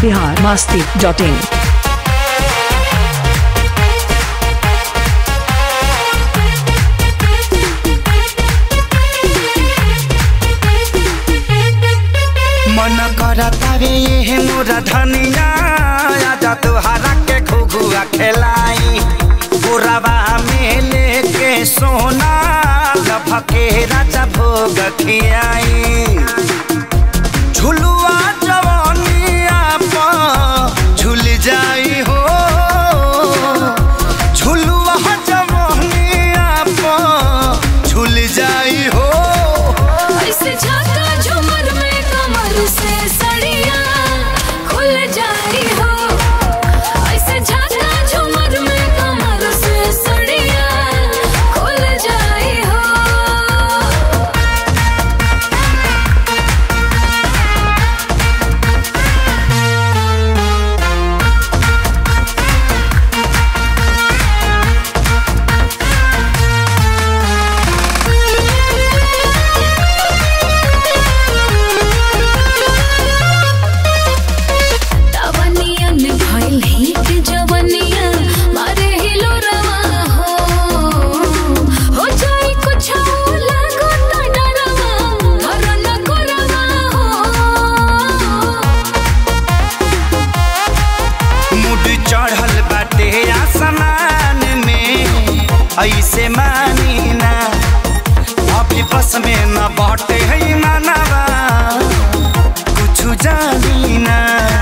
Bihar Masti dot in मन करता रे ये मोरा धनिया आजा तुहारा के घुघुआ खेलाई बुरावा में लेके सोना लभके राजा भोग खियाई झुलुआ जवानिया पर झुल जाई हो झुलुआ जवानिया पर झुल जाई हो ऐसे झाका झूमर में कमर से सड़िया खुल जाई हो ऐसे झाका झूमर में कमर से सड़िया खुल जाई हो तवनिया में भइल हिट जवनिया मारे हिलो रवा हो हो जाई कुछ लागो त डरवा घर न करवा हो मुड चढ़ल बाटे आसमान में ऐसे मानी ना अभी बस में न बाटे है मनवा कुछ जानी ना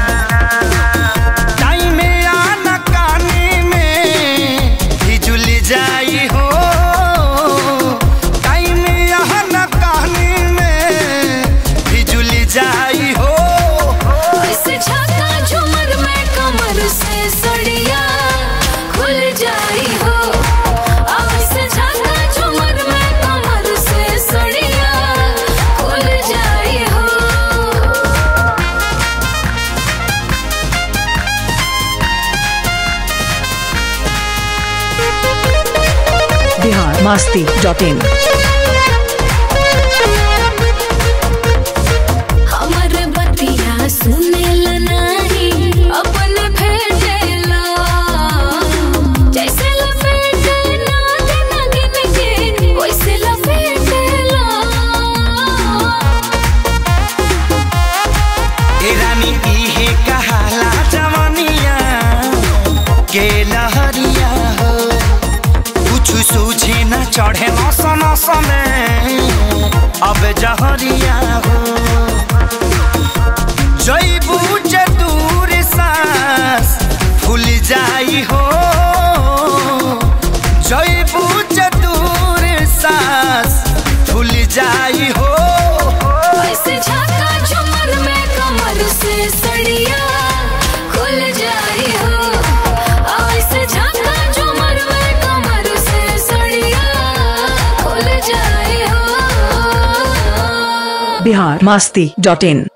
टाइम आना काने में हिजुल जाई हो टाइम आना काने में हिजुल जाई हो ऐसे झाका झूमर में कमर से सड़िया खुल जाई हो ऐसे झाका झूमर में कमर से सड़िया खुल जाई हो बिहार मस्ती डॉट इन हमर बतिया सुनेला नाही अपने भेजेला जैसे लपेटे नागिन नागिन के वैसे लपेटेला ए रानी इहे कहाला जवानिया के लहरिया हो कुछ सूझे न चढ़े नस नस में अब जहरिया हो जैबू जे दूर सांस फूल जाई हो जैबू जे दूर सांस फूल जाई हो ऐसे झाका झूमर में कमर से सड़िया खुल जाई हो ऐसे झाका झूमर में कमर से सड़िया खुल जाई हो बिहार मस्ती डॉट इन